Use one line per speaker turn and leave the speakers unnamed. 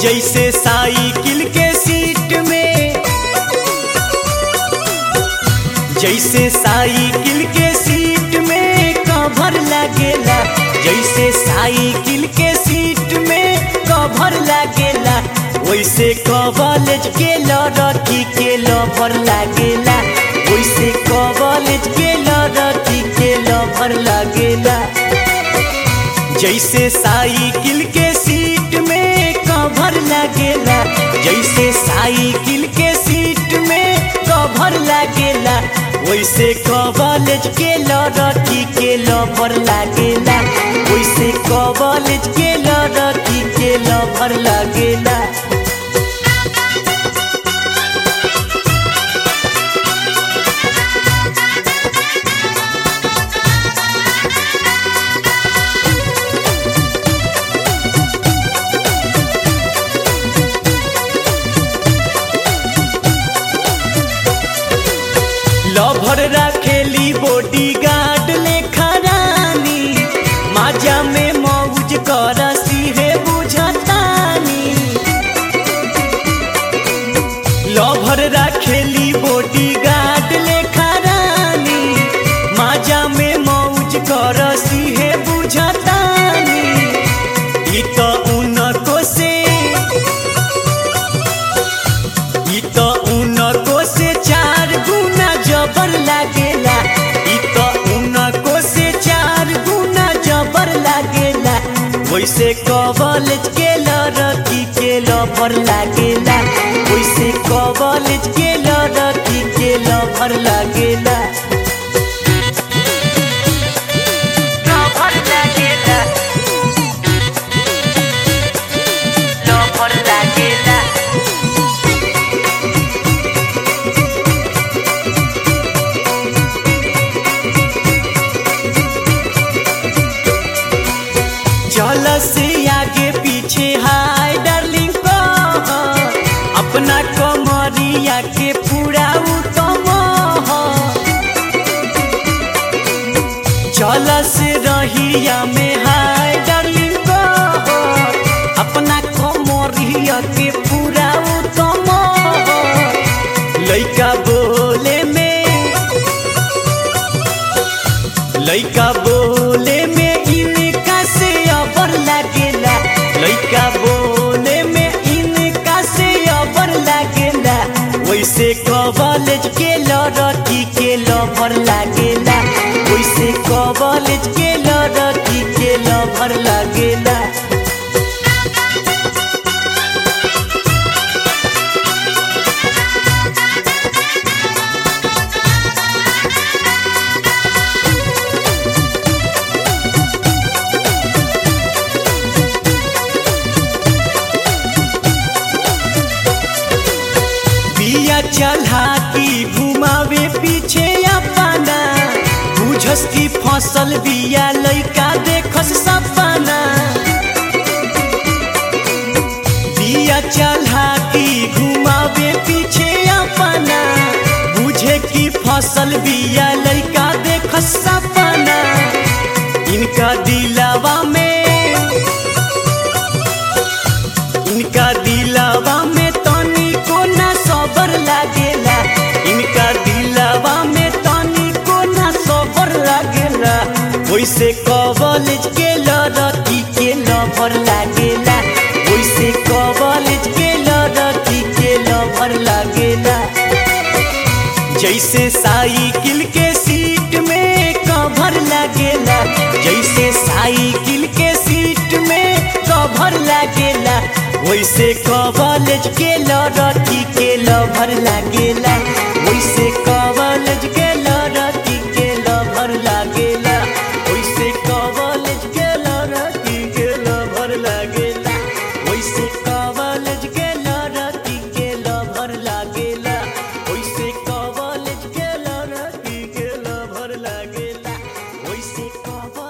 जैसे साइकिल के सीट में जैसे साइकिल के सीट में कवर लगेला जैसे साइकिल के सीट में कवर लगेला वैसे कॉलेज के लड़की के लवर लागेला वैसे कॉलेज के लड़की के लवर लागेला जैसे साइकिल के सीट में कवर लगेला जैसे साइकिल के सीट में कवर लगेला वैसे कॉलेज के लड़की के लवर लागेला वैसे कॉलेज के लड़की के लवर लागेला लभर रखेली बॉडी गार्ड लेखा रानी माजा में मौज कर सीहे बुझतानी लभर रखेली बॉडी गार्ड लेखा रानी माजा में मौज कर सीहे बुझतानी ई तो उनको से ई तो उनको से चार गुना जबर लागेला ई तो उनको से चार गुना जबर लागेला वैसे कॉलेज के लड़की के लवर लागेला वैसे कॉलेज के लड़की के लवर लागेला लवर लागेला लवर लागेला चल से आगे पीछे हाय डार्लिंग को अपना कमरिया के पूरा उत्तम चल से रहिया में हाय डार्लिंग को अपना कमरिया के पूरा उत्तम लइका बोले में लइका बोले में इनका से अबर लागेला लइका बोले में इनका से अबर लागेला वैसे कॉलेज के लड़की के लवर लागेला वैसे कॉलेज के लड़की के लवर लागेला बिया चढ़ा की घुमावे पीछे अपना बुझस की फसल बिया लइका देखस सपना बिया चढ़ा की घुमावे पीछे अपना बुझे की फसल बिया लइका देखस सपना इनका दिलावा में इनका दिलावा में तनी को ना सबर लागेला इनका दिलावा में तनी को ना सबर लागेला वैसे कॉलेज के लड़की के लवर लागेला वैसे कॉलेज के लड़की के लवर लागेला जैसे साइकिल के सीट में कवर लागेला जैसे साइकिल के सीट में कवर लागेला वैसे कॉलेज के लड़की के लवर लागेला वैसे कॉलेज के लड़की के लवर लागेला वैसे कॉलेज के लड़की के लवर लागेला वैसे कॉलेज के लड़की के लवर लागेला वैसे कॉलेज के लड़की के लवर लागेला वैसे कॉलेज